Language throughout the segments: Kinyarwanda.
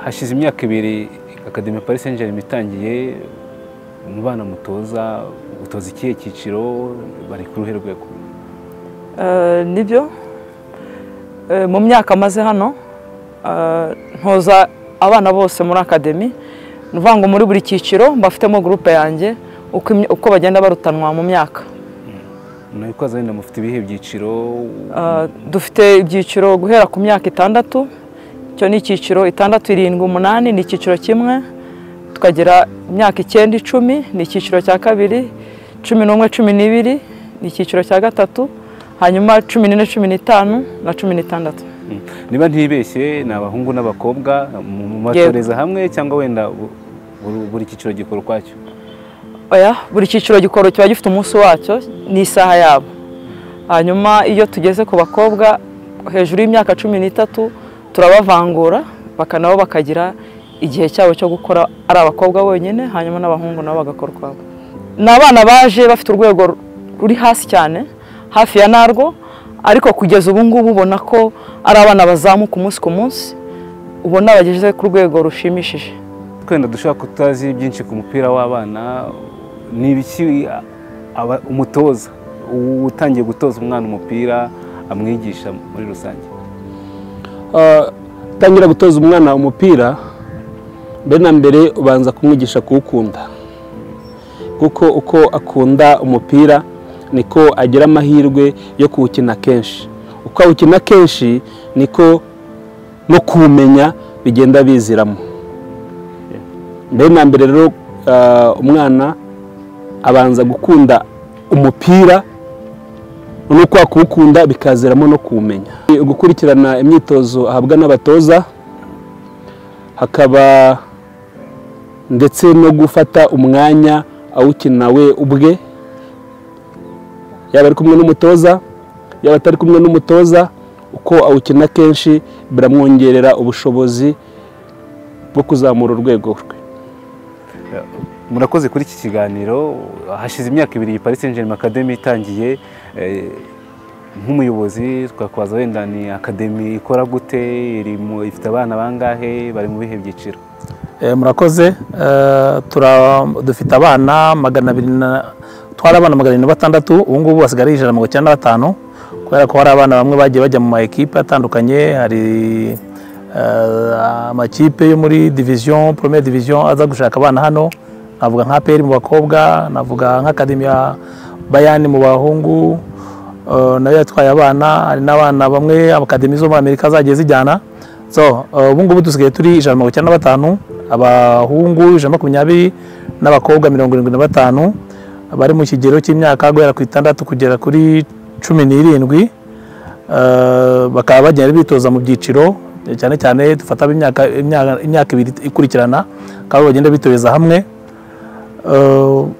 hashize imyaka ibiri akademi Paris Saint Germain itangiye umubana mutoza gutoza ikihe cyiciro bari ku ruhe rwego nibyo mu myaka maze hano ntoza abana bose muri akademi ni ukuvuga ngo muri buri cyiciro mbafitemo gurupe yanjye uko bagenda barutanwa mu myaka murabikoze wenda mufite ibihe byiciro dufite ibyiciro guhera ku myaka itandatu icyo ni icyiciro itandatu irindwi umunani ni icyiciro kimwe tukagira imyaka icyenda icumi ni icyiciro cya kabiri cumi n'umwe cumi n'ibiri ni icyiciro cya gatatu hanyuma cumi n'ine cumi n'itanu na cumi n'itandatu niba ntibeshye ni abahungu n'abakobwa mubatoreza hamwe cyangwa wenda buri cyiciro gikora ukwacyo buri cyiciro gikora kiba gifite umunsi wacyo n'isaha yabo hanyuma iyo tugeze ku bakobwa hejuru y'imyaka cumi n'itatu turabavangura nabo bakagira igihe cyabo cyo gukora ari abakobwa bonyine hanyuma n'abahungu nabo bagakora ukwabo ni abana baje bafite urwego ruri hasi cyane hafi ya narwo ariko kugeza ubu ngubu ubona ko ari abana bazamuka umunsi ku munsi ubona bageze ku rwego rushimishije twenda dushobora kutazi byinshi ku mupira w'abana ni ibiki umutoza utangiye gutoza umwana umupira amwigisha muri rusange utangira gutoza umwana umupira mbere na mbere ubanza kumwigisha kuwukunda kuko uko akunda umupira niko agira amahirwe yo kuwukina kenshi uko awukina kenshi niko no kuwumenya bigenda biziramo mbere na mbere rero umwana abanza gukunda umupira nuko kuwukunda bikaziramo no kuwumenya gukurikirana imyitozo ahabwa n'abatoza hakaba ndetse no gufata umwanya awukina we ubwe yaba ari kumwe n'umutoza yaba atari kumwe n'umutoza uko awukina kenshi biramwongerera ubushobozi bwo kuzamura urwego rwe murakoze kuri iki kiganiro hashize imyaka ibiri iyi Paris Saint-Germain Academy itangiye nk'umuyobozi twakwaza wenda ni akademi ikora gute ifite abana bangahe bari mu bihe byiciro murakoze dufite abana magana abiri twari abana magana abiri na batandatu ubu ngubu basigaye ijana na mirongo icyenda na batanu kubera ko hari abana bamwe bagiye bajya mu ma ekipe atandukanye hari amakipe yo muri diviziyo poromere diviziyo aza gushaka abana hano navuga nka peri mu bakobwa navuga nk'akademi ya bayani mu bahungu nayo yatwaye abana hari n'abana bamwe abakademi zo muri amerika zagiye zijyana so ubu ngubu dusigaye turi ijana na mirongo icyenda na batanu abahungu ijana na makumyabiri n'abakobwa mirongo irindwi na batanu bari mu kigero cy'imyaka guhera ku itandatu kugera kuri cumi n'irindwi bakaba bagenda bitoza mu byiciro cyane cyane dufata imyaka ibiri ikurikirana bakaba bagenda bitoreza hamwe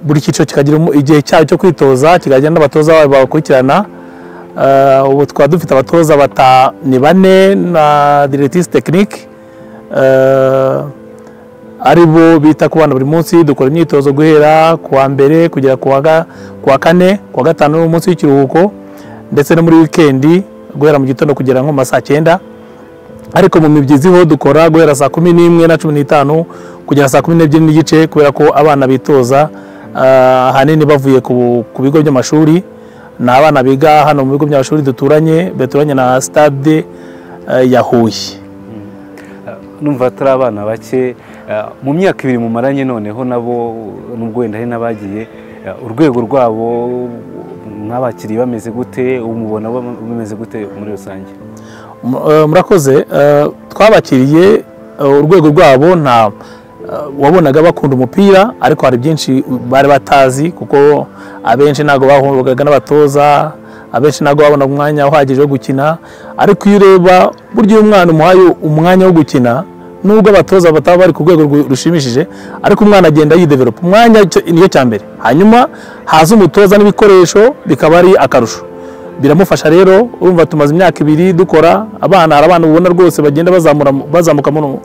buri cyiciro kikagira igihe cyayo cyo kwitoza kikagira n'abatoza babo bakurikirana ubu twaba dufite abatoza ni bane na diretisi tekinike ari bo bita ku bana buri munsi dukora imyitozo guhera ku wa mbere kugera ku wa kane ku wa gatanu n'umunsi w'ikiruhuko ndetse no muri wikendi guhera mu gitondo kugera nko mu ma saa cyenda ariko mu mibyizi ho dukora guhera saa kumi n'imwe na cumi n'itanu kugera saa kumi n'ebyiri n'igice kubera ko abana bitoza ahanini bavuye ku bigo by'amashuri ni abana biga hano mu bigo by'amashuri duturanye duturanye na sitade ya huye numva turi abana bake mu myaka ibiri mumaranye noneho nabo nubwo wenda hari n'abagiye urwego rwabo nk'abakiriya bameze gute umubona bameze gute muri rusange Eh, murakoze Eh, twabakiriye eh, urwego rwabo nta eh, wabonaga bakunda umupira ariko hari byinshi bari batazi kuko abenshi ntabwo bahuraga n'abatoza abenshi ntabwo babona umwanya uhagije wo gukina ariko iyo ureba burya iyo umwana umuhaye umwanya wo gukina nubwo abatoza bataba bari ku rwego rwu- rushimishije ariko umwana agenda yideveropa umwanya cyo- niyo cya mbere hanyuma haza umutoza n'ibikoresho bikaba ari akarusho biramufasha rero urumva tumaze imyaka ibiri dukora abana hari abana ubona rwose bagenda bazamura bazamuka muno,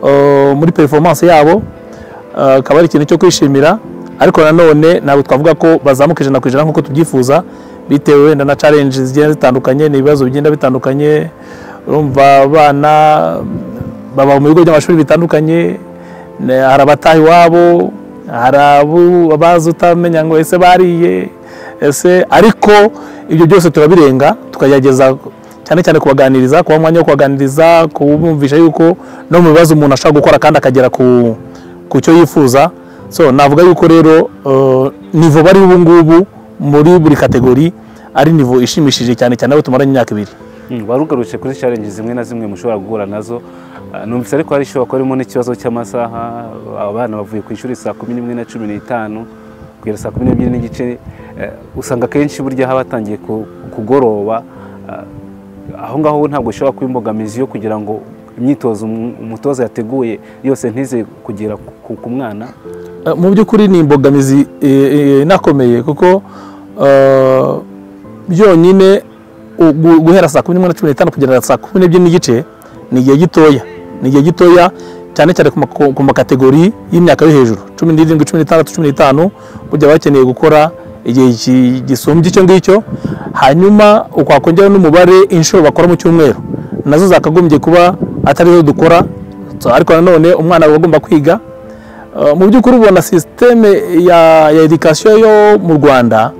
eh, muri performance yabo eh, akaba ari ikintu cyo kwishimira ariko nanone ntabwo twavuga ko bazamuka ijana ku ijana nk'uko tubyifuza bitewe wenda na challenge zigenda zitandukanye ni ibibazo bigenda bitandukanye urumva abana baba mu bigo by'amashuri bitandukanye ne- hari abataha iwabo hari abo abazi utamenya ngo ese bariye ese ariko ibyo byose turabirenga tukagerageza cyane cyane kubaganiriza kuba umwanya wo kubaganiriza kubumvisha yuko no mu bibazo umuntu ashobora gukora kandi akagera ku ku cyo yifuza so navuga yuko rero eh, nivo bari ubu ngubu muri buri kategori ari nivo ishimishije cyane cyane abo tumaranye imyaka ibiri Mm, warugarutse kuri challenge zimwe na zimwe mushobora guhura nazo Ah, numvise ariko hari ishobora kuba harimo n'ikibazo cy'amasaha abana bavuye ku ishuri saa kumi n'imwe na cumi n'itanu kugera saa kumi n'ebyiri n'igice eh, usanga akenshi burya haba hatangiye ku- kugoroba Ah, aho ngaho ntabwo ushobora kuba imbogamizi yo kugira ngo imyitozo umu- umutoza yateguye yose ntize kugera ku ku mwana Eh, mu by'ukuri ni imbogamizi eh, eh, inakomeye kuko eh, byonyine u- gu- guhera saa kumi n'imwe na cumi n'itanu kugera saa kumi n'ebyiri n'igice ni igihe gitoya ni igihe gitoya cyane cyane ku mako- ku makategori y'imyaka yo hejuru cumi n'irindwi cumi n'itandatu cumi n'itanu burya baba bakeneye gukora igihe ki- gisumbye icyo ngicyo hanyuma ukwakongeraho n'umubare inshuro bakora mu cyumweru nazo zakagombye kuba atarizo dukora So, ariko nanone umwana aba agomba kwiga Uh, mu by'ukuri ubona sisiteme ya ya edikasiyo yo mu rwanda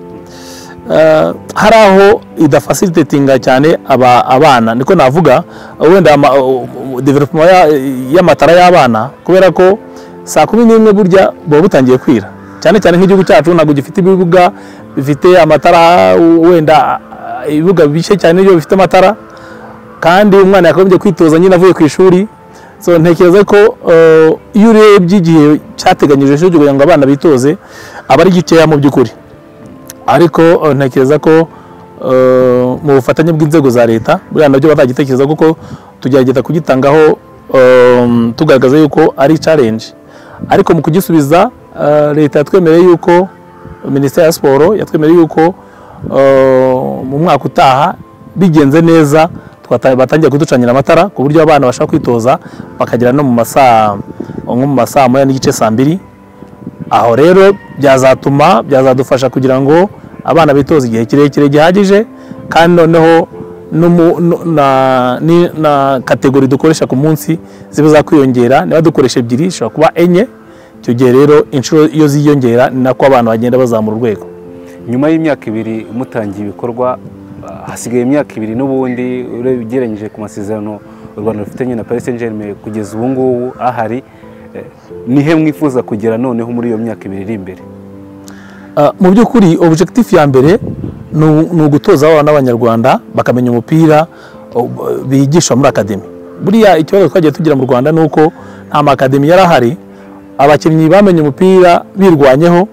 uh, hari aho idafasiritetinga cyane aba, abana niko navuga wenda ama- u- u- development ya- y'amatara y'abana kubera ko saa kumi n'imwe burya buba butangiye kwira cyane cyane nk'igihugu cyacu ntabwo gifite ibibuga bifite amatara u- wenda uh, ibibuga bike cyane iyo bifite amatara kandi umwana yakagombye kwitoza nyine avuye ku ishuri so ntekereza ko eh, iyo urebye igihe cyateganyijwe cyo kugira ngo abana bitoze aba ari gikeya mu by'ukuri ariko eh, ntekereza ko eh, mu bufatanye bw'inzego za leta buriya nabyo batagitekereza kuko tugerageza kugitangaho eh, tugaragaza yuko ari challenge ariko mu kugisubiza eh, leta yatwemereye yuko minisiteri ya siporo yatwemereye yuko eh, mu mwaka utaha bigenze neza twata- batangiye kuducanira amatara ku buryo abana bashaka kwitoza bakagera no mu masaa nko mu masaa moya n'igice saa mbiri aho rero byazatuma byazadufasha kugira ngo abana bitoze igihe kirekire gihagije kandi noneho n'umu- nu- na- ni- na kategori dukoresha ku munsi ziba zakwiyongera niba dukoresha ebyiri zishobora kuba enye icyo gihe rero inshuro iyo ziyongera ni nako abantu bagenda bazamura urwego nyuma y'imyaka ibiri mutangiye ibikorwa ah, hasigaye imyaka ibiri n'ubundi urebye ugereranyije ku masezerano u rwanda rufitanye na paris saint germain kugeza ubu ngubu ahari eh, nihe mwifuza kugera noneho muri iyo myaka ibiri iri imbere Uh, mu by'ukuri objectif ya mbere ni u- ni ugutoza abana b'abanyarwanda bakamenya umupira uh, bigishwa muri akademi buriya ikibazo twagiye tugira mu rwanda ni uko nta makademi yari ahari abakinnyi bamenye umupira birwanyeho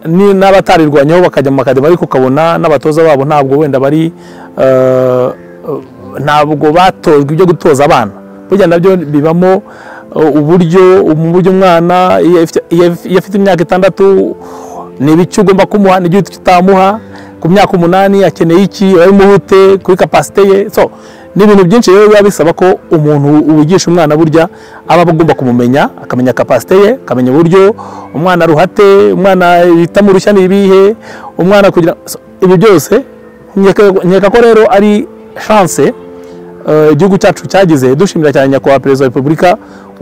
ni- n'abatarirwanyeho bakajya mu makademi ariko ukabona n'abatoza babo ntabwo wenda bari uh, uh, ntabwo batojwe ibyo gutoza abana burya nabyo bibamo uh, uburyo mu buryo umwana iyo afite- iyo afite imyaka itandatu ni ibiki ugomba kumuha n'igihe utamuha ku myaka umunani akeneye iki urabimubute kuri kapasite ye so ni ibintu byinshi rero biba bisaba ko umuntu wigisha umwana burya aba agomba kumumenya akamenya kapasite ye akamenya uburyo umwana ruhate umwana bitamurushya ni ibihe umwana kugira so, ibi byose nkeka- nkeka ko rero ari chance eh, igihugu cyacu cyagize dushimira cyane nyakubahwa perezida wa repubulika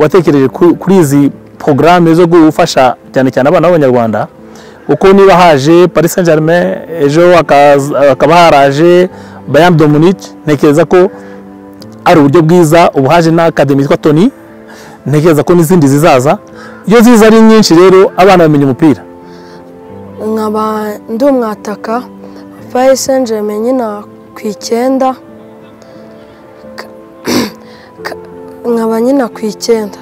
watekereje ku- kuri izi porogaramu zo gufasha cyane cyane abana b'abanyarwanda kuko niba haje paris saint germain ejo hakaza- hakaba haraje bayam de munich ntekereza ko ari uburyo bwiza ubu haje n'akademi yitwa toni ntekereza ko n'izindi zizaza iyo ziza ari nyinshi rero abana bamenya umupira nkaba ndi umwataka paris saint germain nyina ku icyenda K- ka- nkaba nyina ku icyenda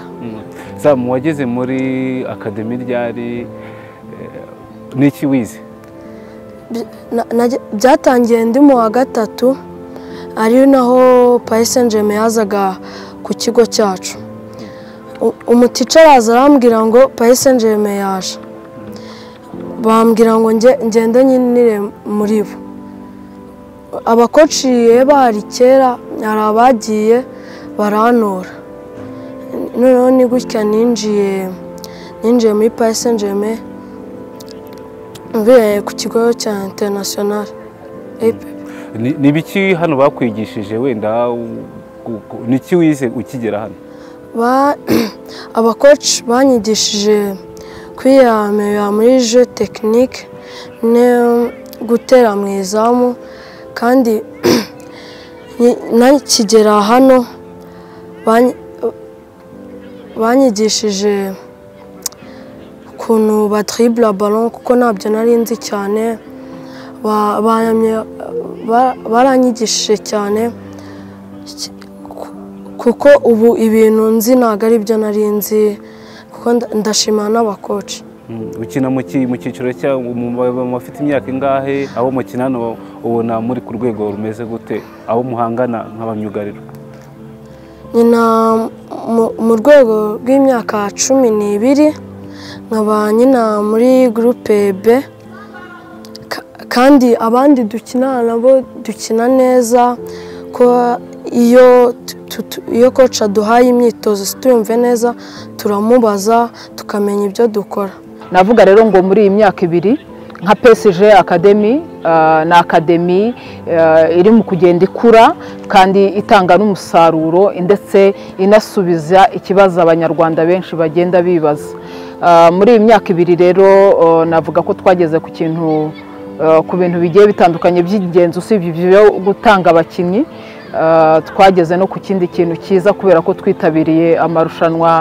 sa mu wageze muri akademi ryari eh, n'iki wize By- na- najya- byatangiye ndi mu wa gatatu ari naho payisenjeme yazaga ku kigo cyacu U- umutica araza arambwira ngo payisenjeme yaje bambwira ngo nge- ngende nyinire muri bo abakociye bahari kera hari abagiye barantora noneho ni gutya ninjiye ninjiye muri payisenjeme mvuye ku kigo cya interinasiyonari Ni- ni biki hano bakwigishije wenda u- ku- ku- ni iki wize ukigera hano Ba- abakoci banyigishije kwiyamira muri je tekinike no gutera mu izamu kandi ni- nakigera hano banyi- banyigishije ukuntu batiribura balo kuko ntabyo nari nzi cyane Ba- bayamye- ba- baranyigishije cyane kuko ubu ibintu nzi ntabwo ari byo nari nzi kuko nda- ndashimana n'abakoci Mm, ukina mu ki- mu cyiciro cya mu- mu- mu bafite imyaka ingahe abo mukina hano ubona muri ku rwego rumeze gute abo muhangana nk'abamyugariro nyina mu- mu rwego rw'imyaka cumi n'ibiri nkaba nyina muri gurupe b Ka- kandi abandi dukinana nabo dukina neza ko iyo tu- tu- tu- iyo koci aduhaye imyitozo tuyumve neza turamubaza tukamenya ibyo dukora navuga rero ngo muri iyi myaka ibiri nka PSG Academy ah, ni akademi ah, iri mu kugenda ikura kandi itanga n'umusaruro ndetse inasubiza ikibazo abanyarwanda benshi bagenda bibaza Ah, muri iyi myaka ibiri rero ah, navuga ko twageze ku kintu ah, ku bintu bigiye bitandukanye by'ingenzi usibye ibyo gutanga abakinnyi Ah, twageze no ku kindi kintu cyiza kubera ko twitabiriye amarushanwa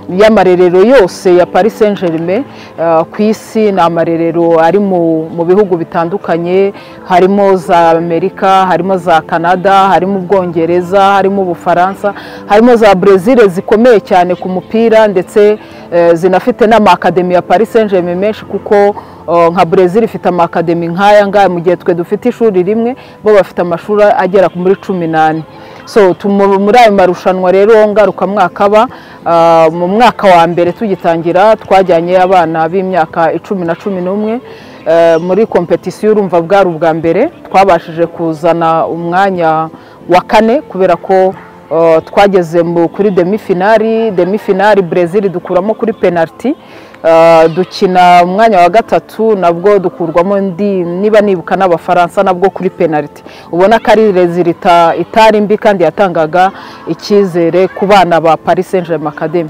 y'amarerero yose ya Paris Saint Germain ah, ku isi ni amarerero ari mu mu bihugu bitandukanye harimo za Amerika harimo za Canada harimo Ubwongereza harimo Ubufaransa harimo za Brazil zikomeye cyane ku mupira ndetse eh, zinafite n'amakademi ya Paris Saint Germain menshi kuko Uh, nka Brazil ifite amakademi nk'aya ngaya mu gihe twe dufite ishuri rimwe bo bafite amashuri agera muri cumi n'ane so tumu- muri ayo marushanwa rero ngarukamwaka aba uh, mu mwaka wa mbere tugitangira twajyanye abana b'imyaka icumi na cumi n'umwe uh, muri kompetisiyo urumva bwari ubwa mbere twabashije kuzana umwanya wa kane kubera ko Uh, twageze mu- kuri demifinari demifinari Brazil dukuramo kuri penaliti Uh, dukina umwanya wa gatatu nabwo dukurwamo ndi niba nibuka n'abafaransa nabwo kuri penaliti ubona ko ari rezilita itari mbi kandi yatangaga icyizere ku bana ba Paris Saint Germain Academy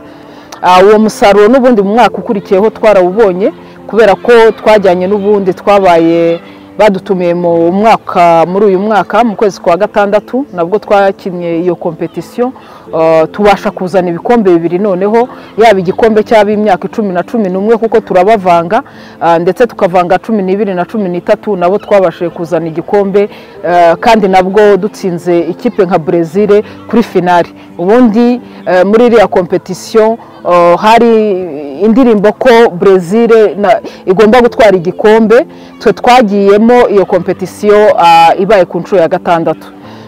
Ah, uwo musaruro n'ubundi mu mwaka ukurikiyeho twarawubonye kubera ko twajyanye n'ubundi twabaye badutumiye mu mwaka muri uyu mwaka mu kwezi kwa gatandatu nabwo twakinnye iyo kompetisiyo ah, tubasha kuzana ibikombe bibiri noneho yaba igikombe cy'ab'imyaka icumi na cumi n'umwe kuko turabavanga ah, ndetse tukavanga cumi n'ibiri na cumi n'itatu nabo twabashije kuzana igikombe ah, kandi nabwo dutsinze ikipe nka Brezil kuri finali ubundi eh, muri iriya kompetisiyo eh, hari indirimbo ko Brezil na- igomba gutwara igikombe twe twagiyemo iyo kompetisiyo ah, ibaye ku nshuro ya gatandatu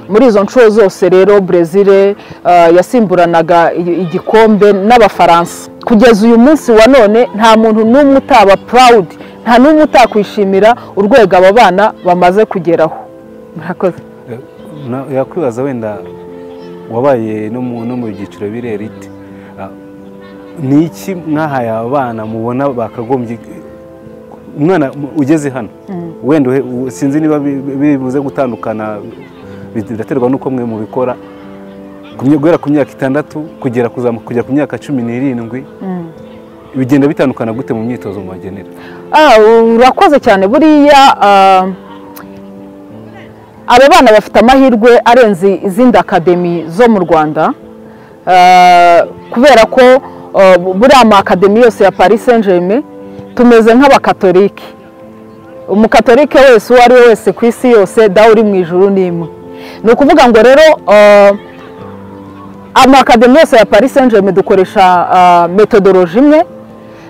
muri izo nshuro zose rero Brezil eh, yasimburanaga i- igikombe n'abafaransa kugeza uyu munsi wa none nta muntu n'umwe utaba proud nta n'umwe utakwishimira urwego aba bana bamaze kugeraho murakoze Eh, na- yakwibaza wenda wabaye no mu no mu byiciro birerite ni iki mwahaye abana mubona bakagombye umwana mu- ugeze hano wenda uhe- u- sinzi niba bi- bi- bibuze gutandukana bidaterwa n'uko mwe mubikora ku mye- guhera ku myaka itandatu kugera kuzamuka kujya ku myaka cumi n'irindwi bigenda bitandukana gute mu myitozo mubagenera Ah, urakoze cyane buriya ah, abo bana bafite amahirwe arenze izindi akademi zo mu rwanda Ah, kubera ko ah, buriya ama akademi yose ya paris saint germain tumeze nk'abakatolike umukatolike wese uwo ari we wese ku isi yose dawe uri mu ijuru ni imwe ni ukuvuga ngo rero ah, amakademi yose ya paris saint germain dukoresha metodoroji imwe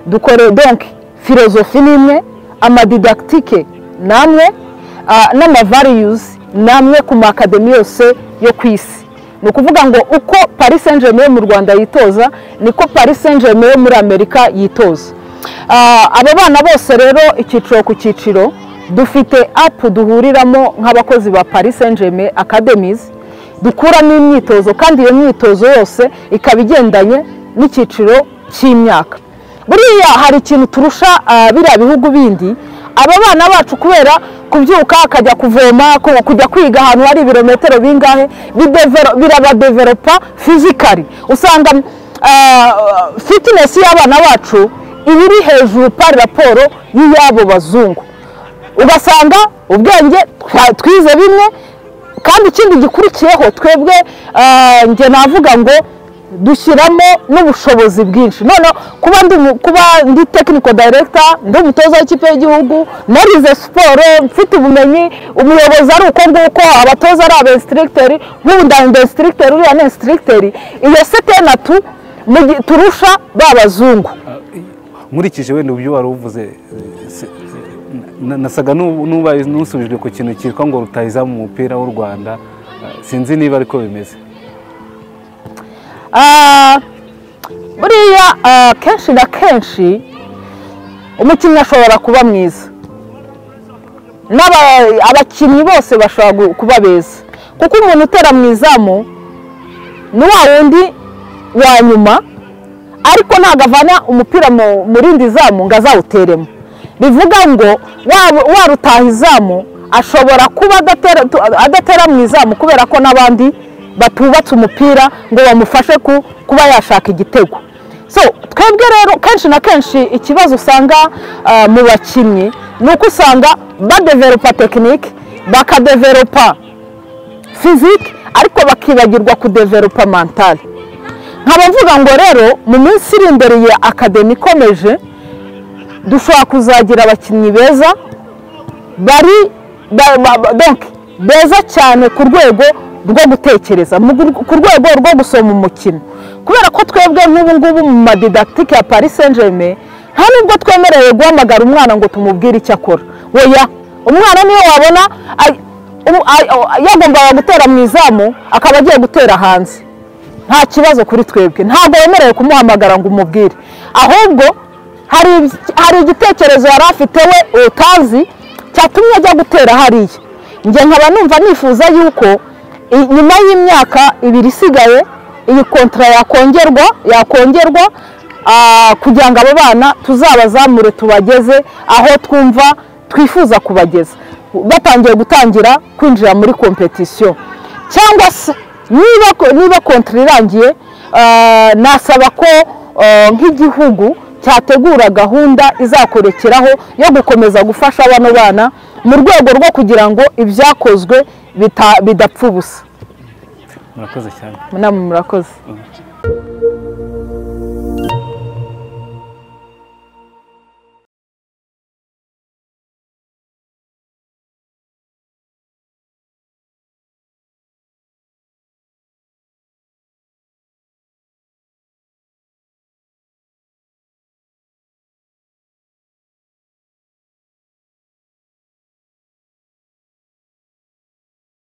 dukore donc filozofi ni imwe amadidakitike ni amwe n'amavariyuzi ni amwe ku makademi yose yo ku isi ni ukuvuga ngo uko paris saint germain yo mu rwanda yitoza niko paris saint germain yo muri amerika yitoza abo bana bose rero icyiciro ku cyiciro dufite apu duhuriramo nk'abakozi ba paris saint germain academies dukuramo imyitozo kandi iyo myitozo yose ikaba igendanye n'icyiciro cy'imyaka buriya hari ikintu turusha biriya bihugu bindi aba bana bacu kubera kubyuka akajya kuvoma kujya kwiga ahantu hari ibirometero bingahe birabadeveropa fizikari usanga fitinesi y'abana bacu iba iri hejuru pari raporo y'iy'abo bazungu ugasanga ubwenge twize bimwe kandi ikindi gikurikiyeho twebwe njye navuga ngo dushyiramo n'ubushobozi bwinshi noneho kuba ndi tekiniko dayiregita ndi umutoza w'ikipe y'igihugu narize siporo mfite ubumenyi umuyobozi ari uko nguko abatoza ari abesitiregiteri nk'ubu ndabesitiregiteri uriya ni esitiregiteri iyo setenatu turusha ba bazungu nkurikije wenda uburyo wari uvuze nasaga n'ubaye n'usubijwe ku kintu cyitwa ngo rutahiza mu mupira w'u rwanda sinzi niba ariko bimeze buriya kenshi na kenshi umukinnyi ashobora kuba mwiza abakinnyi bose bashobora kuba beza kuko umuntu utera mu izamu ni wa wundi wa nyuma ariko ntabwo avana umupira mu rindi zamu ngo azawuteremo bivuga ngo warutaha izamu ashobora kuba adatera mu izamu kubera ko n'abandi batubatse umupira ngo bamufashe kuba yashaka igitego so twebwe rero kenshi na kenshi ikibazo usanga mu bakinnyi ni uko usanga badeveropa tekinike bakadeveropa fizike ariko bakibagirwa kudeveropa mantale nkaba mvuga ngo rero mu minsi iri imbere ya akademi ikomeje dushobora kuzagira abakinnyi beza bari beza cyane ku rwego rwo gutekereza ku rwego rwo gusoma umukino kubera ko twebwe nk'ubu ngubu mu madidakitike ya paris saint germain nta nubwo twemerewe guhamagara umwana ngo tumubwire icyo akora weya umwana niyo wabona yagombaga gutera mu izamu akaba agiye gutera hanze nta kibazo kuri twebwe ntabwo wemerewe kumuhamagara ngo umubwire ahubwo hari igitekerezo yari afite we utazi cyatumye ajya gutera hariya njye nkaba numva nifuza yuko nyuma y'imyaka ibiri isigaye iyi kontara yakongerwa yakongerwa kugira ngo abo bana tuzabazamure tubageze aho twumva twifuza kubageza batangiye gutangira kwinjira muri kompetisiyo cyangwa se niba kontara irangiye nasaba ko nk'igihugu cyategura gahunda izakorekeraho yo gukomeza gufasha bano bana mu rwego rwo kugira ngo ibyakozwe bidapfa ubusa murakoze cyane namwe murakoze